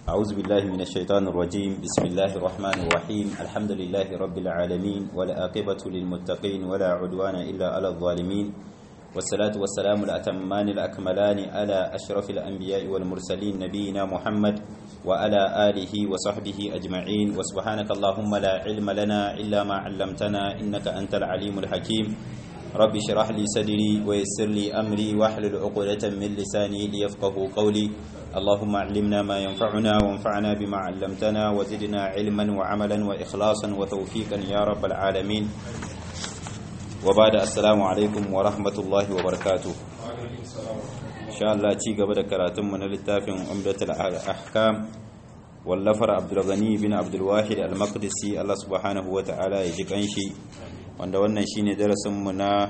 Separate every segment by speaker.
Speaker 1: أعوذ بالله من الشيطان الرجيم بسم الله الرحمن الرحيم الحمد لله رب العالمين والآقبة للمتقين ولا عدوان إلا على الظالمين والصلاة والسلام الأتمان الأكملان على أشرف الأنبياء والمرسلين نبينا محمد وعلى آله وصحبه أجمعين وسبحانك اللهم لا علم لنا إلا ما علمتنا إنك أنت العليم الحكيم رب اشرح لي صدري ويسر لي أمري واحلل عقدة من لساني ليفقه قولي اللهم علمنا ما ينفعنا وانفعنا بما علمتنا وزدنا علما وعملا وإخلاصا وتوفيقا يا رب العالمين وبعد السلام عليكم ورحمة الله وبركاته إن شاء الله تي قبل كراتم من التافع عمدة الأحكام واللفر عبد الغني بن عبد الواحد المقدسي الله سبحانه وتعالى يجيك أنشي wanda wannan shine darasinmu na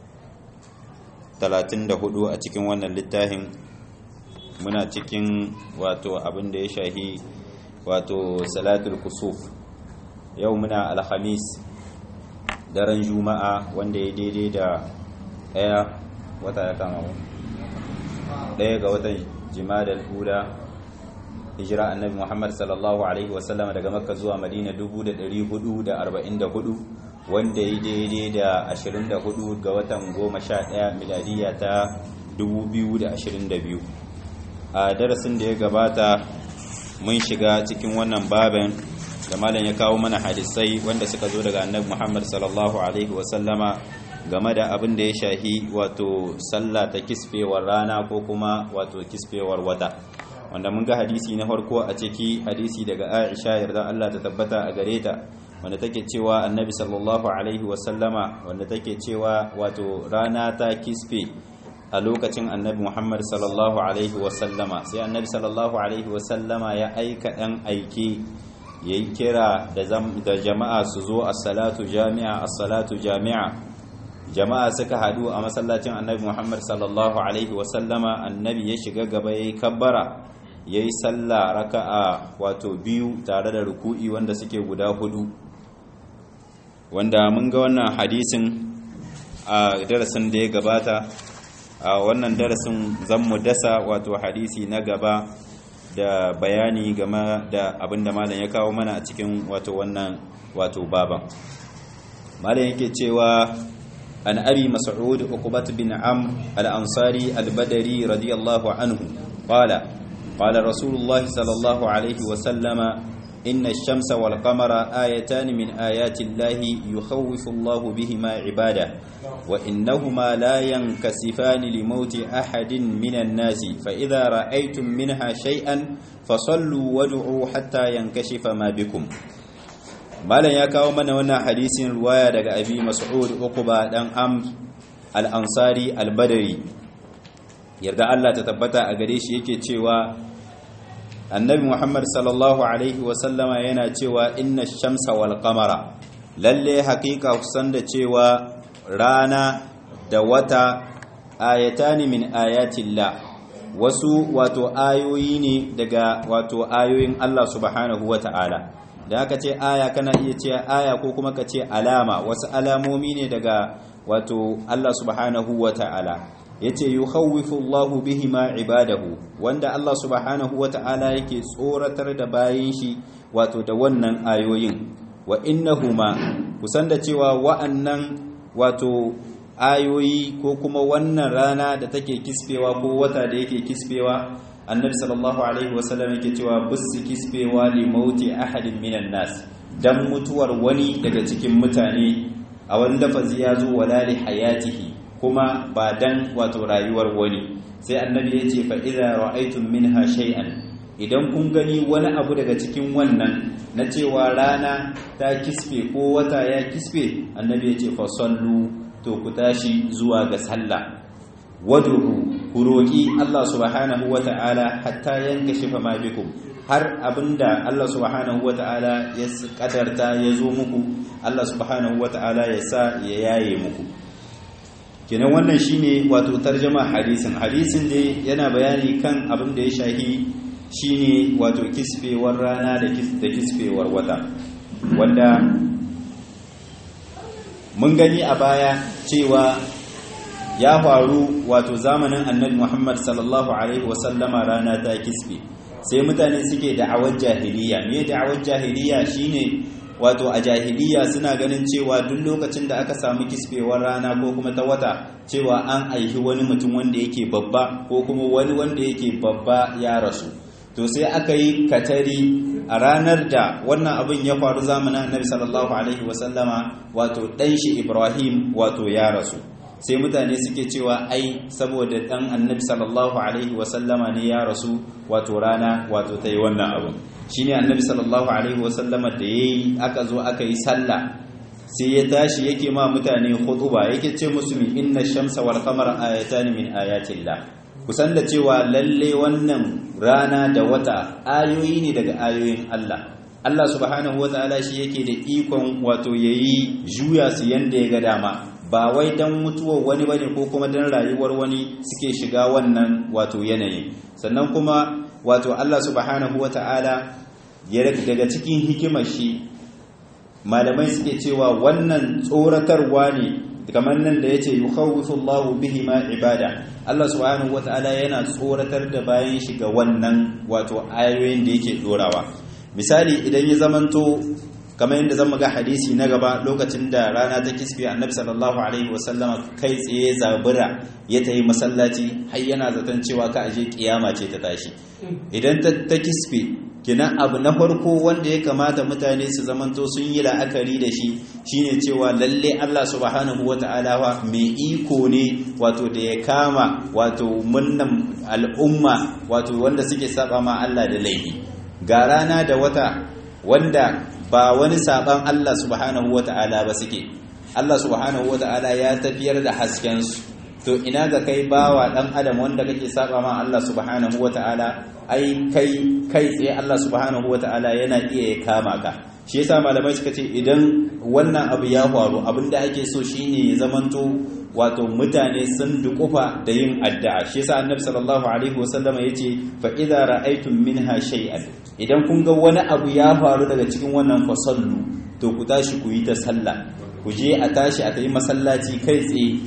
Speaker 1: 34 a cikin wannan littafin muna cikin wato abin da ya shahi wato salatul kusuf yau muna alhamis daren juma'a wanda ya daidai da ɗaya wata ya kama ɗaya ga watan jimadar hula hijira annabi muhammad sallallahu alaihi wasallam daga makka zuwa madina 1444 wanda ya daidai da 24 ga watan 11 miladiya ta 2022 a darasin da ya gabata mun shiga cikin wannan baban da malam ya kawo mana hadisai wanda suka zo daga annabi Muhammad sallallahu alaihi wasallama game da abin da ya shahi wato sallah ta kisfewar rana ko kuma wato kisfewar wata wanda mun ga hadisi na farko a ciki hadisi daga Aisha yarda Allah ta tabbata a gare ta wanda take cewa annabi sallallahu alaihi wasallama wanda take cewa wato rana ta kisfe a lokacin annabi muhammad sallallahu alaihi wasallama sai annabi sallallahu alaihi wasallama ya aika ɗan aiki ya yi kira da jama'a su zo a salatu jami'a a salatu jami'a jama'a suka haɗu a masallacin annabi muhammad sallallahu alaihi wasallama annabi ya shiga gaba ya yi kabbara ya yi sallah raka'a wato biyu tare da ruku'i wanda suke guda hudu wanda mun ga wannan hadisin a darasin da ya gabata a wannan darasin zan mu dasa wato hadisi na gaba da bayani game da abin da malam ya kawo mana a cikin wato wannan wato baban malam yake cewa an abi mas'ud uqbat bin am al-ansari al-badri radiyallahu anhu qala qala rasulullah sallallahu alaihi wa sallama إن الشمس والقمر آيتان من آيات الله يخوف الله بهما عباده وإنهما لا ينكسفان لموت أحد من الناس فإذا رأيتم منها شيئا فصلوا وادعوا حتى ينكشف ما بكم malam ya kawo mana wannan hadisin ruwaya daga abi mas'ud uquba dan am al-ansari al-badri yarda Allah ta tabbata a gare shi yake cewa annabi muhammad sallallahu alaihi wasallama yana cewa inna shamsa wal qamara lalle hakika kusan da cewa rana da wata ayatani min ayatillah wasu wato ayoyi ne daga wato ayoyin Allah subhanahu wata'ala da aka ce aya kana iya ce aya ko kuma ka ce alama wasu alamomi ne daga wato Allah subhanahu wata'ala yace yukhawwifu Allahu bihima ibadahu wanda Allah subhanahu wata'ala yake tsoratar da bayin shi wato da wannan ayoyin wa innahuma kusan da cewa wa'annan wato ayoyi ko kuma wannan rana da take kisfewa ko wata da yake kisfewa annabi sallallahu alaihi wasallam yake cewa busu kisfewa li mauti ahadin minan nas dan mutuwar wani daga cikin mutane a wani lafazi ya zo wala li hayatihi kuma ba dan wato rayuwar wani sai annabi ya ce fa'iza ra'aitun minha shay'an idan kun gani wani abu daga cikin wannan na cewa rana ta kisfe ko wata ya kisfe annabi ya ce fasallu to ku tashi zuwa ga sallah waduru ku roƙi Allah subhanahu wata'ala hatta yanka shifa ma bikum har abinda Allah subhanahu wata'ala ya kadarta ya zo muku Allah subhanahu wata'ala ya sa ya yaye muku kenan wannan shine wato tarjama hadisin hadisin ne yana bayani kan abin da ya shahi shine wato kisfewar rana da kisfewar wata wanda mun gani a baya cewa ya faru wato zamanin annabi Muhammad sallallahu alaihi wasallama rana ta kisfe sai mutane suke da'awar jahiliya me da'awar jahiliya shine wato a jahiliya suna ganin cewa duk lokacin da aka samu kisfewar rana ko kuma ta wata cewa an aihi wani mutum wanda yake babba ko kuma wani wanda yake babba ya rasu to sai aka yi katari a ranar da wannan abin ya faru zamanin annabi sallallahu alaihi wasallama wato dan shi ibrahim wato ya rasu sai mutane suke cewa ai saboda dan annabi sallallahu alaihi wasallama ne ya rasu wato rana wato ta yi wannan abin shine annabi sallallahu alaihi wasallama da yayi aka zo aka yi sallah sai ya tashi yake ma mutane khutuba yake ce musu min inna shamsa wal qamara ayatan min ayatillah kusan da cewa lalle wannan rana da wata ayoyi ne daga ayoyin Allah Allah subhanahu wataala shi yake da ikon wato yayi juya su yanda ya ga dama ba wai dan mutuwar wani bane ko kuma dan rayuwar wani suke shiga wannan wato yanayi sannan kuma wato Allah subhanahu wata'ala ya daga cikin hikimar shi malamai suke cewa wannan tsoratarwa ne kamar nan da yace yukhawifu Allahu bihi ma ibada Allah subhanahu wata'ala yana tsoratar da bayan shi ga wannan wato ayoyin da yake dorawa misali idan ya zamanto kamar yadda zan ga hadisi na gaba lokacin da rana ta kisfe annabi sallallahu alaihi wasallama kai tsaye zabura ya tayi masallaci har yana zaton cewa ka aje kiyama ce ta tashi idan ta kisfe kina abu na farko wanda ya kamata mutane su zamanto sun yi la'akari da shi shine cewa lalle Allah subhanahu wata'ala wa mai iko ne wato da ya kama wato munnan al'umma wato wanda suke saba ma Allah da laifi ga rana da wata wanda ba wani saban Allah subhanahu wata'ala ba suke Allah subhanahu wata'ala ya tafiyar da haskensu to ina ga kai bawa dan adam wanda kake saba ma Allah subhanahu wata'ala ai kai kai tsaye Allah subhanahu wata'ala yana iya ya kama ka shi yasa malamai suka ce idan wannan abu ya faru abinda ake so shine ya zamanto wato mutane sun dukufa da yin addu'a shi yasa annabi sallallahu alaihi wasallam yace fa idza ra'aytum minha shay'an idan kun ga wani abu ya faru daga cikin wannan fasallu to ku tashi ku yi ta sallah ku je a tashi a tayi masallaci kai tsaye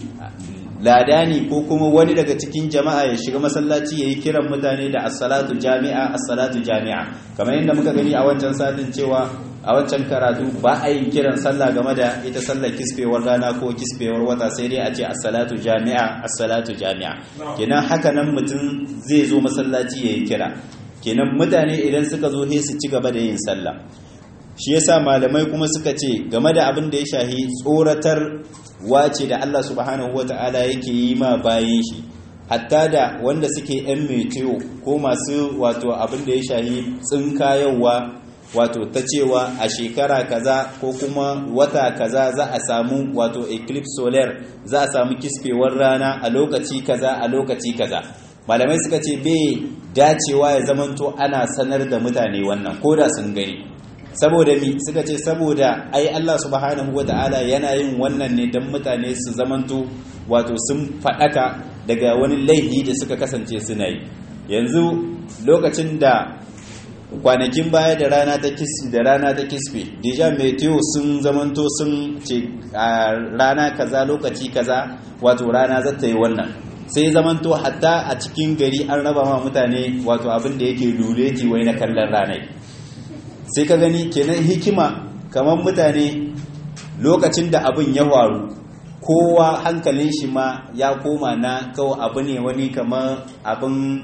Speaker 1: ladani ko kuma wani daga cikin jama'a ya shiga masallaci yayi kiran mutane da as-salatu jami'a as-salatu jami'a kamar yadda muka gani a wancan satin cewa a wancan karatu ba a yin kiran sallah game da ita sallar kisfewar rana ko kisfewar wata sai dai a ce as-salatu jami'a as-salatu jami'a kenan haka nan mutum zai zo masallaci yayi kira kenan mutane idan suka zo sai su ci gaba da yin sallah shi yasa malamai kuma suka ce game da abin da ya shahi tsoratar wace da Allah subhanahu wata'ala yake yi ma bayan shi hatta da wanda suke yan meteo ko masu wato abin da ya shahi tsinkayowa wato ta cewa a shekara kaza ko kuma wata kaza za a samu wato eclipse solar za a samu kisfewar rana a lokaci kaza a lokaci kaza malamai suka ce bai dacewa ya zamanto ana sanar da mutane wannan ko da sun gani saboda mi suka ce saboda ai Allah subhanahu wata'ala yana yin wannan ne don mutane su zamanto wato sun faɗaka daga wani laifi da suka kasance suna yi yanzu lokacin da kwanakin baya da rana ta kisfi da rana ta kisfe deja meteo sun zamanto sun ce a rana kaza lokaci kaza wato rana za ta yi wannan sai zamanto hatta a cikin gari an raba ma mutane wato abin da yake luleti wai na kallon ranai sai ka gani kenan hikima kamar mutane lokacin da abin ya faru kowa hankalin shi ma ya koma na kawo abu ne wani kamar abin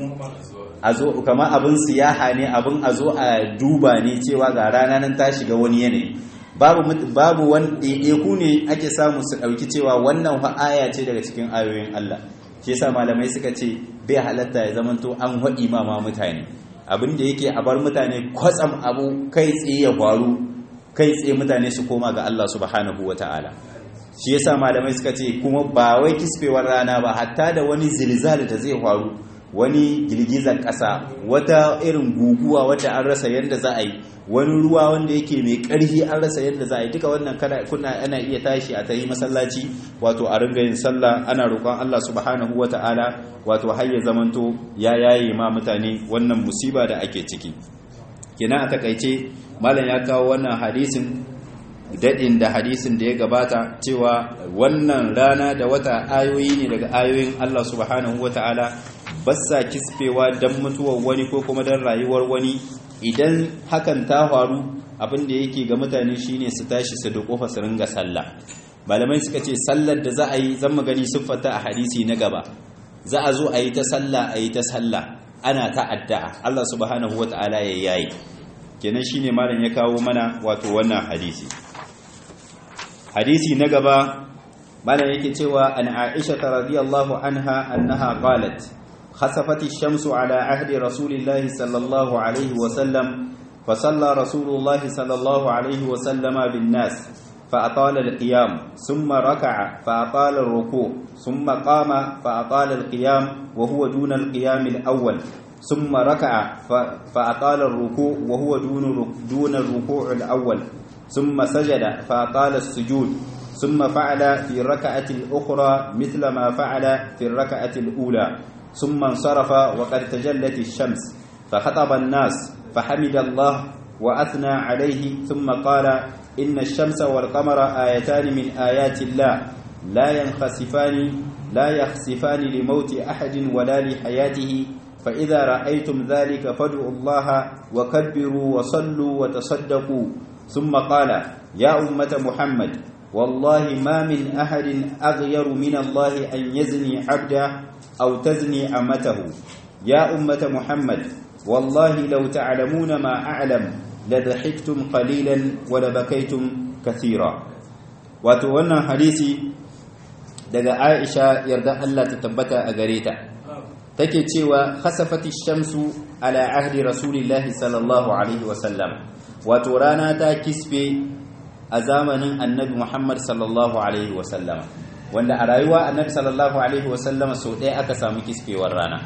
Speaker 1: kamar abin siyaha ne abin a zo a duba ne cewa ga rana nan ta shiga wani yanayi babu babu wani ɗaiɗaiku ne ake samu su ɗauki cewa wannan aya ce daga cikin ayoyin Allah shi yasa malamai suka ce bai halatta ya zamanto an haɗi ma mutane abin da yake a bar mutane kwatsam abu kai tsaye ya faru kai tsaye mutane su koma ga Allah subhanahu wa ta'ala shi yasa malamai suka ce kuma ba wai kisfewar rana ba hatta da wani zilzal da zai faru wani girgizar ƙasa wata irin guguwa wadda an rasa yadda za a yi wani ruwa wanda yake mai ƙarfi an rasa yadda za a yi duka wannan kuna ana iya tashi a tayi masallaci wato a ringa yin sallah ana roƙon Allah subhanahu wa ta'ala wato har ya zamanto ya yaye ma mutane wannan musiba da ake ciki kenan a takaice malam ya kawo wannan hadisin daɗin da hadisin da ya gabata cewa wannan rana da wata ayoyi ne daga ayoyin Allah subhanahu wa ta'ala bassa kispewa dan mutuwar wani ko kuma dan rayuwar wani idan hakan ta faru abin da yake ga mutane shine su tashi su da kofa su ringa sallah malamai suka ce sallar da za a yi zan magani siffata a hadisi na gaba za a zo a yi ta sallah a yi ta sallah ana ta addu'a Allah subhanahu wata'ala ya yayi kenan shine malam ya kawo mana wato wannan hadisi hadisi na gaba malam yake cewa an Aisha radiyallahu anha annaha qalat khasafat ash-shamsu ala ahdi rasulillahi sallallahu alaihi wa sallam فصلى رسول الله صلى الله عليه وسلم بالناس فأطال القيام ثم ركع فأطال الركوع ثم قام فأطال القيام وهو دون القيام الأول ثم ركع فأطال الركوع وهو دون دون الركوع الأول ثم سجد فأطال السجود ثم فعل في الركعة الأخرى مثل ما فعل في الركعة الأولى ثم انصرف وقد تجلت الشمس فخطب الناس فحمد الله وأثنى عليه ثم قال إن الشمس والقمر آيتان من آيات الله لا ينخسفان لا يخسفان لموت أحد ولا لحياته فإذا رأيتم ذلك فادعوا الله وكبروا وصلوا وتصدقوا ثم قال يا أمة محمد والله ما من أحد أغير من الله أن يزني عبده أو تزني أمته يا أمة محمد والله لو تعلمون ما أعلم لضحكتم قليلا ولبكيتم كثيرا wato wannan hadisi daga Aisha yarda Allah ta tabbata a gare ta take cewa khasafati shamsu ala ahdi rasulillahi sallallahu alaihi wasallam wato rana ta kisfe a zamanin annabi Muhammad sallallahu alaihi wasallam wanda a rayuwa annabi sallallahu alaihi wasallam so ɗaya aka samu kisfewar rana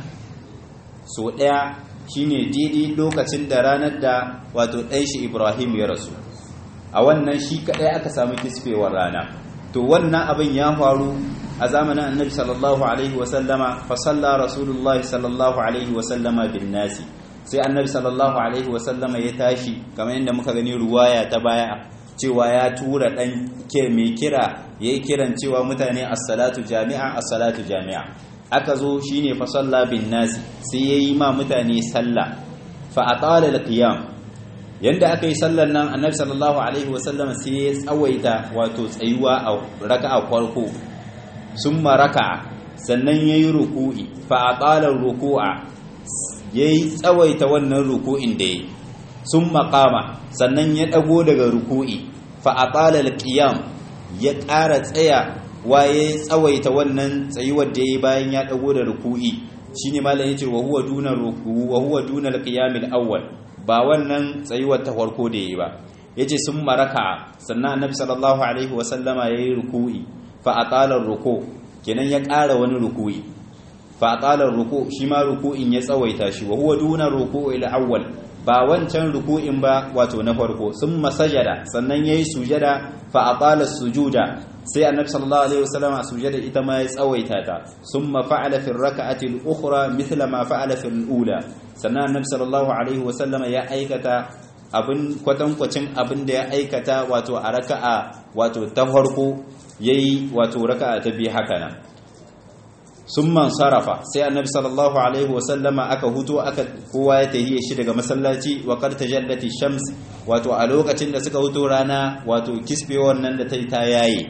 Speaker 1: so ɗaya shine daidai lokacin da ranar da wato ɗan shi Ibrahim ya rasu a wannan shi kaɗai aka samu kisfewar rana to wannan abin ya faru a zamanin annabi sallallahu alaihi wasallama fa salla rasulullah sallallahu alaihi wasallama bin nasi sai annabi sallallahu alaihi wasallama ya tashi kamar yadda muka gani ruwaya ta baya cewa ya tura dan ke mai kira yayi kiran cewa mutane as-salatu jami'a as-salatu jami'a aka zo shine fa salla bin nasi sai yayi ma mutane sallah fa atala al-qiyam yanda aka yi sallar nan annabi sallallahu alaihi wasallam sai ya tsawaita wato tsayuwa a raka'a farko summa raka'a sannan yayi ruku'i fa aqala ruku'a yayi tsawaita wannan ruku'in da yayi summa qama sannan ya dago daga ruku'i fa aqala alqiyam ya ƙara tsaya waye tsawaita wannan tsayuwar da yayi bayan ya dago da ruku'i shine malam yace wa huwa duna ruku'u wa huwa duna alqiyam alawwal ba wannan tsayuwar ta farko da yi ba yace sun maraka sannan annabi sallallahu alaihi wa sallama yayi ruku'i fa atala ruku kenan ya ƙara wani ruku'i fa atala ruku shi ma ruku'in ya tsawaita shi wa huwa duna ruku'il awwal ba wancan ruku'in ba wato na farko sun masajada sannan yayi sujada fa atala sujuda sai annabi sallallahu alaihi wasallam a sujada ita ma ya tsawaita ta summa fa'ala fi rak'ati al-ukhra mithla ma fa'ala fi al-ula sannan annabi sallallahu alaihi wasallam ya aikata abin kwatankwacin abin da ya aikata wato a raka'a wato ta farko yayi wato raka'a ta bi haka nan summan sarafa sai annabi sallallahu alaihi wasallama aka huto aka kowa ya tahiye shi daga masallaci wa qad tajallati shams wato a lokacin da suka huto rana wato kisbewar nan da ta yi ta yayi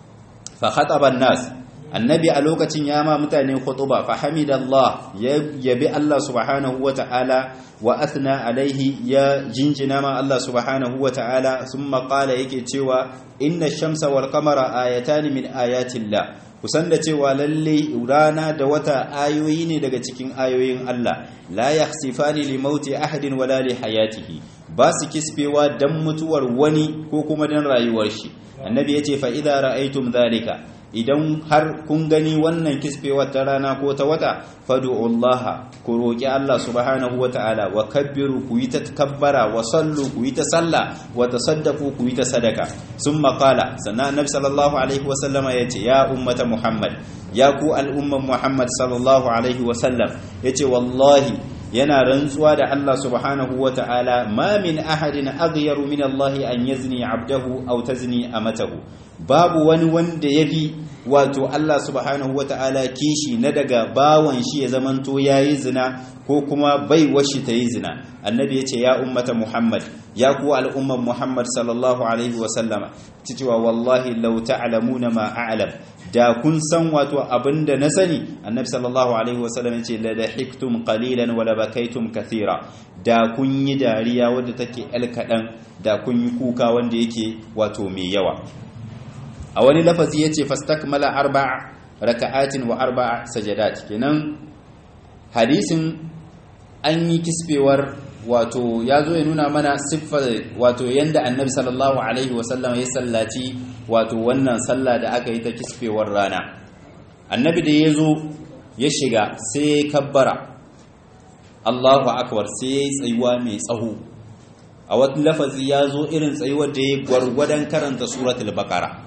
Speaker 1: fa khataba nas annabi a lokacin ya ma mutane khutuba fa hamidallah ya yabi Allah subhanahu wata'ala wa athna alaihi ya jinjina ma Allah subhanahu wata'ala thumma qala yake cewa inna shamsa wal qamara ayatan min ayatillah kusan da cewa lalle rana da wata ayoyi ne daga cikin ayoyin Allah la yakhsifani li mauti ahadin wala li hayatihi ba su kisfewa dan mutuwar wani ko kuma dan rayuwar shi annabi yace fa idza ra'aytum dhalika idan har kun gani wannan kisfewar ta rana ko ta wata fadu'ullaha ku roki Allah subhanahu wata'ala wa kabbiru ku yi ta kabbara wa sallu ku yi ta salla wa tasaddaqu ku yi ta sadaka summa qala sannan annabi sallallahu alaihi wa sallama yace ya ummata muhammad ya ku al'umman muhammad sallallahu alaihi wa sallam yace wallahi yana rantsuwa da Allah subhanahu wa ta'ala ma min ahadin aghyaru min Allah an yazni abdahu aw tazni amatahu babu wani wanda yafi wato Allah subhanahu wata'ala kishi na daga bawan shi ya zamanto yayi zina ko kuma bai washi ta yi zina annabi ya ce ya ummata muhammad ya kuwa al'umman muhammad sallallahu alaihi wasallama cewa wallahi lau ta'lamuna ma a'lam da kun san wato abinda na sani annabi sallallahu alaihi wasallam ya ce la dahiktum qalilan wa la bakaitum kathira da kun yi dariya wadda take el kadan da kun yi kuka wanda yake wato mai yawa a wani lafazi yace fastakmala arba'a raka'atin wa arba'a sajadat kenan hadisin an yi kisbewar wato ya zo ya nuna mana siffar wato yanda annabi sallallahu alaihi wasallam ya sallaci wato wannan sallah da aka yi ta kisbewar rana annabi da ya zo ya shiga sai ya kabbara Allahu akbar sai ya yi tsayuwa mai tsaho a wata lafazi ya zo irin tsayuwar da ya gwargwadon karanta suratul baqara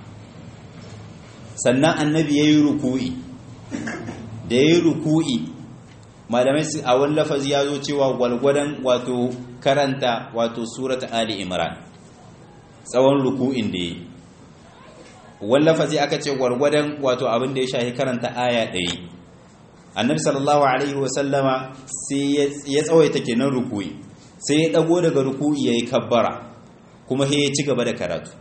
Speaker 1: sannan annabi ya yi ruku'i da ya yi ruku'i malamai su a wani lafazi ya zo cewa gwalgwadon wato karanta wato surat ali imran tsawon ruku'in da yi wani lafazi aka ce gwalgwadon wato abin da ya shahi karanta aya ɗaya annabi sallallahu alaihi wasallama sai ya tsawaita kenan ruku'i sai ya ɗago daga ruku'i ya yi kabbara kuma ya ci gaba da karatu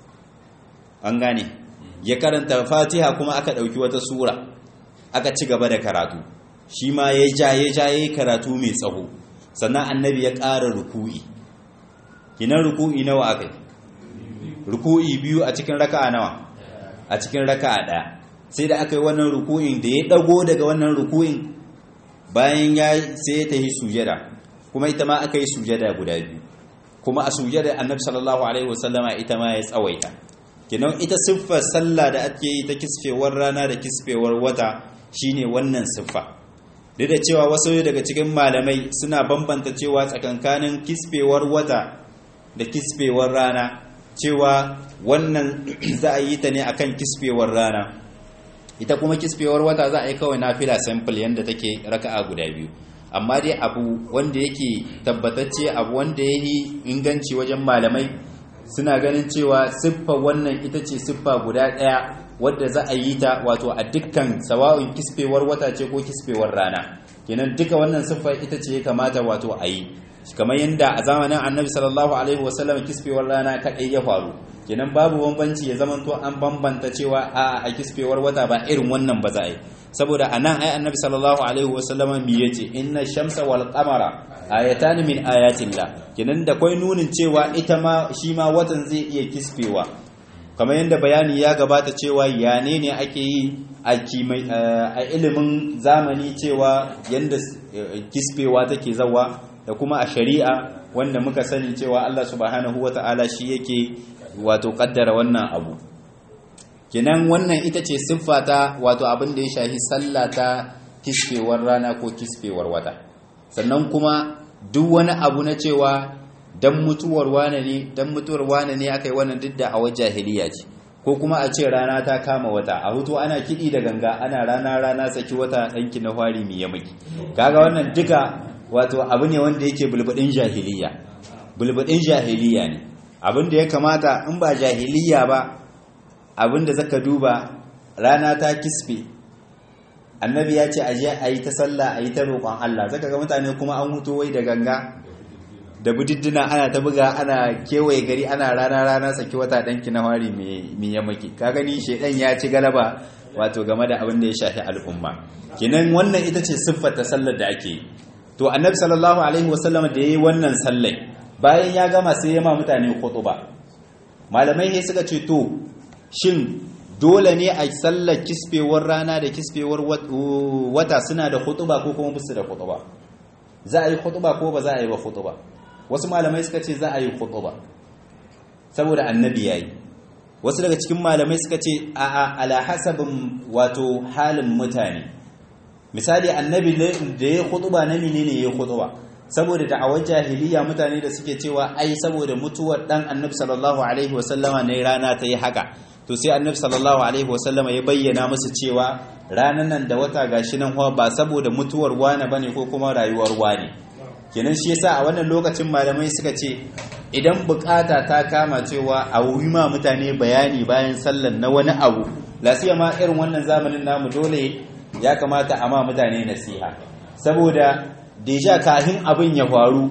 Speaker 1: an gane ya karanta fatiha kuma aka ɗauki wata sura aka ci gaba da karatu shi ma ya ja ya ja ya karatu mai tsaho sannan annabi ya ƙara ruku'i kinan ruku'i nawa aka yi ruku'i biyu a cikin raka'a nawa a cikin raka'a ɗaya sai da aka yi wannan ruku'in da ya ɗago daga wannan ruku'in bayan ya sai ya tafi sujada kuma ita ma aka yi sujada guda biyu kuma a sujada annabi sallallahu alaihi wasallama ita ma ya tsawaita kinan ita siffar sallah da ake yi ta kisfewar rana da kisfewar wata shine wannan siffa duk da cewa wasu daga cikin malamai suna bambanta cewa tsakankanin kisfewar wata da kisfewar rana cewa wannan za a yi ta ne akan kisfewar rana ita kuma kisfewar wata za a yi kawai nafila sample yadda take raka'a guda biyu amma dai abu wanda yake tabbatacce abu wanda ya yi inganci wajen malamai suna ganin cewa siffa wannan ita ce siffa guda ɗaya wadda za a yi ta wato a dukkan sawa'un kisfewar wata ce ko kisfewar rana kenan duka wannan siffa ita ce ya kamata wato a yi kamar yadda a zamanin annabi sallallahu alaihi wasallam kisfewar rana kaɗai ya faru kenan babu bambanci ya zamanto an bambanta cewa a a kisfewar wata ba irin wannan ba za a yi saboda a nan ai annabi sallallahu alaihi wasallam mi yace inna shamsa wal qamara ayatan min ayatillah kenan da kwai nunin cewa ita ma shi ma watan zai iya kisfewa kamar yadda bayani ya gabata cewa yane ne ake yi a ilimin zamani cewa yadda kisfewa take zawa da kuma a shari'a wanda muka sani cewa Allah subhanahu wata'ala shi yake wato kaddara wannan abu kenan wannan ita ce siffa ta wato abin da ya shahi sallah ta kisfewar rana ko kisfewar wata sannan kuma duk wani abu na cewa dan mutuwar wane ne dan mutuwar wane ne aka yi wannan duk da a jahiliya ce ko kuma a ce rana ta kama wata a hutu ana kiɗi da ganga ana rana rana saki wata ɗanki na fari mai yamaki kaga wannan duka wato abu ne wanda yake bulbudin jahiliya bulbudin jahiliya ne abin da ya kamata in ba jahiliya ba abin da zaka duba rana ta kisfe annabi ya ce a je a yi ta sallah a yi ta roƙon Allah zaka ga mutane kuma an hutu wai da ganga da budiddina ana ta buga ana kewaye gari ana rana rana saki wata danki na wari mai yamaki ka gani shedan ya ci galaba wato game da abin da ya shafi al'umma kinan wannan ita ce siffar ta sallar da ake to annabi sallallahu alaihi wasallam da yayi wannan sallai bayan ya gama sai ya ma mutane khutuba malamai sai suka ce to shin dole ne a sallar kisfewar rana da kisfewar wata suna da khutuba ko kuma bisu da khutuba za a yi khutuba ko ba za a yi ba khutuba wasu malamai suka ce za a yi khutuba saboda annabi yayi wasu daga cikin malamai suka ce a a ala hasabin wato halin mutane misali annabi da ya khutuba na menene ya khutuba saboda da'awar jahiliya mutane da suke cewa ai saboda mutuwar dan annabi sallallahu alaihi wasallama ne rana ta yi haka to sai annabi sallallahu alaihi wasallama ya bayyana musu cewa ranan nan da wata gashi nan ba saboda mutuwar wane bane ko kuma rayuwar wane kenan shi yasa a wannan lokacin malamai suka ce idan bukata ta kama cewa a wuri ma mutane bayani bayan sallan na wani abu lasiya ma irin wannan zamanin namu dole ya kamata a ma mutane nasiha saboda deja kahin abin ya faru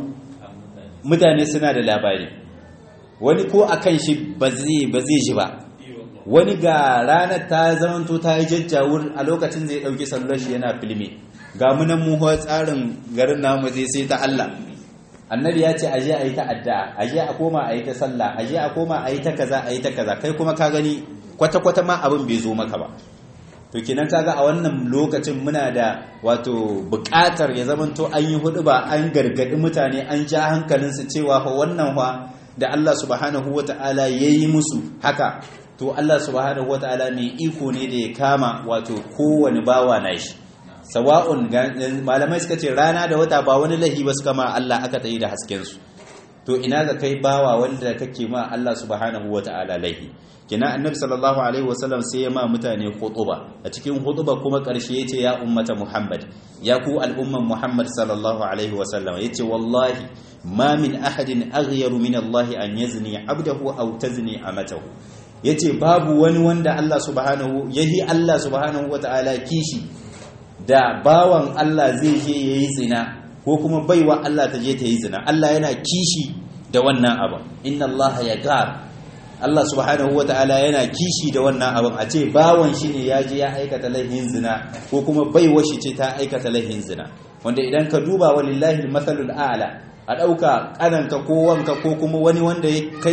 Speaker 1: mutane suna da labari wani ko akan shi ba zai ji ba wani ga ranar ta zamanto ta yi jajjawur a lokacin zai ɗauki sallar shi yana filmi ga munan muhuwa tsarin garin namu zai sai ta Allah annabi ya ce aje a yi ta addu'a aje a koma a yi ta sallah aje a koma a yi ta kaza a yi ta kaza kai kuma ka gani kwata-kwata ma abin bai zo maka ba to kinan kaga a wannan lokacin muna da wato buƙatar ya zamanto an yi hudu ba an gargadi mutane an ja hankalinsu cewa fa wannan fa da Allah subhanahu wata'ala yayi musu haka to Allah subhanahu wata'ala mai iko ne da ya kama wato kowane bawa na shi sawa'un malamai suka ce rana da wata ba wani lahi ba suka ma Allah aka tsaye da hasken su to ina ga kai bawa wanda kake ma Allah subhanahu wata'ala lahi kina annabi sallallahu alaihi wasallam sai ya ma mutane khutuba a cikin khutuba kuma karshe yace ya ummata muhammad ya ku al'umman muhammad sallallahu alaihi wasallam yace wallahi ma min ahadin aghyaru min Allah an yazni abdahu aw tazni amatahu yace babu wani wanda Allah subhanahu yahi Allah subhanahu wataala kishi da bawan Allah zai je yayi zina ko kuma baiwa Allah ta je ta yi zina Allah yana kishi da wannan abu inna Allah yaghar Allah subhanahu wa ta'ala yana kishi da wannan abin a ce bawan shi ne ya je ya aikata laifin zina ko kuma baiwa shi ce ta aikata laifin zina wanda idan ka duba walillahi matsalul a'la a ɗauka ƙananka ko wanka ko kuma wani wanda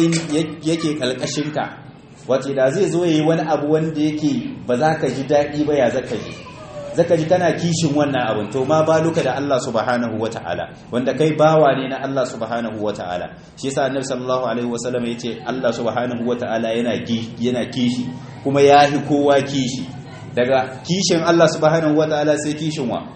Speaker 1: yake ƙalƙashinka wace da zai zo ya yi wani abu wanda yake ba za ka ji daɗi ba ya zaka ji zaka ji kana kishin wannan abin to ma ba luka da Allah subhanahu wata'ala wanda kai bawa ne na Allah subhanahu wata'ala shi yasa annabi sallallahu alaihi wasallam yace Allah subhanahu wata'ala yana yana kishi kuma yahi kowa kishi daga kishin Allah subhanahu wata'ala sai kishin wa